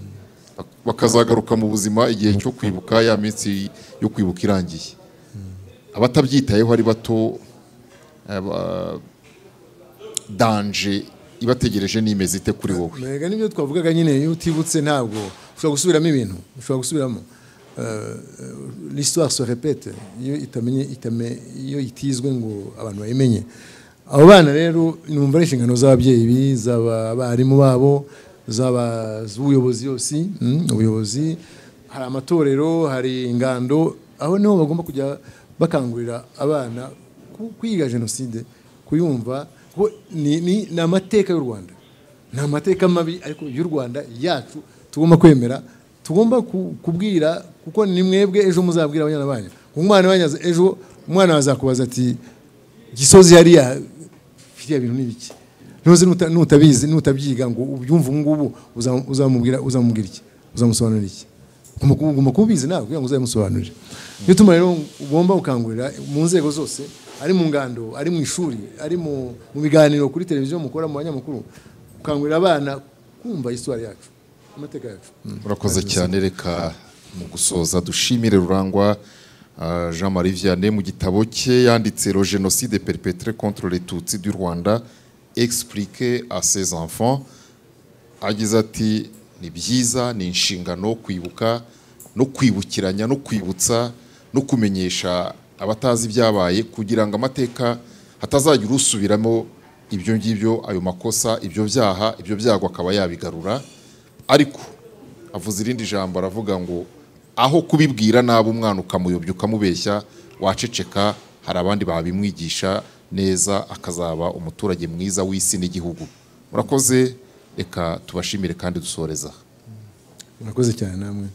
bakazagaruka mu buzima igihe cyo kwibuka ya minsi yo kwibuka irangiye abatabyitayeho ari bato aba- danje ibategereje nimeze ite kuri wowe Mega nibyo twavugaga nyine iyo utibutse ntabwo ushobora gusubiramo ibintu ushobora gusubiramo Euh, l'histoire se répète iyo itamenye itame iyo itizwe ngo abantu bayimenye abo bana rero numva ari inshingano z'ababyeyi bi- z'abarimu babo z'aba- z'ubuyobozi yose mm, ubuyobozi hari amatorero hari ingando aho niho bagomba kujya bakangurira abana ku- kwiga jenoside kuyumva kuko ni- ni ni amateka y'u rwanda ni amateka mabi ariko y'u rwanda yacu tugomba kwemera tugomba ku- kubwira kuko ni mwebwe ejo muzabwira abanyana banyu umwana wanyu aza- ejo umwana azakubaza ati gisozi hariya biriya bintu ni biki ntuzi nuta- nutabizi nutabyiga ngo ubyumve ubu ngubu uza- uzamubwira uzamubwira iki uzamusobanurira iki Ugomba ku- ugomba kubizi nawe kugira ngo uzabimusobanurire niyo tuma rero ugomba gukangurira mu nzego zose ari mu ngando ari mu ishuri ari mu mu biganiro kuri televiziyo mukora mu banyamakuru gukangurira abana kumva histoire yacu amateka yacu murakoze cyane reka mu gusoza dushimire rurangwa ah, jean marie vianney mu gitabo cye yanditse le génocide perpétré contre les tutsi du rwanda expliqué à ses enfants agize ati ni byiza ni inshingano kwibuka no kwibukiranya no kwibutsa no kumenyesha abatazi ibyabaye kugira ngo amateka hatazagira usubiramo ibyo ngibyo ayo makosa ibyo byaha ibyo byago akaba yabigarura ariko avuze irindi jambo aravuga ngo aho kubibwira nabi umwana ukamuyobya ukamubeshya waceceka hari abandi babimwigisha neza akazaba umuturage mwiza w'isi n'igihugu murakoze reka tubashimire kandi dusoreza murakoze cyane namwe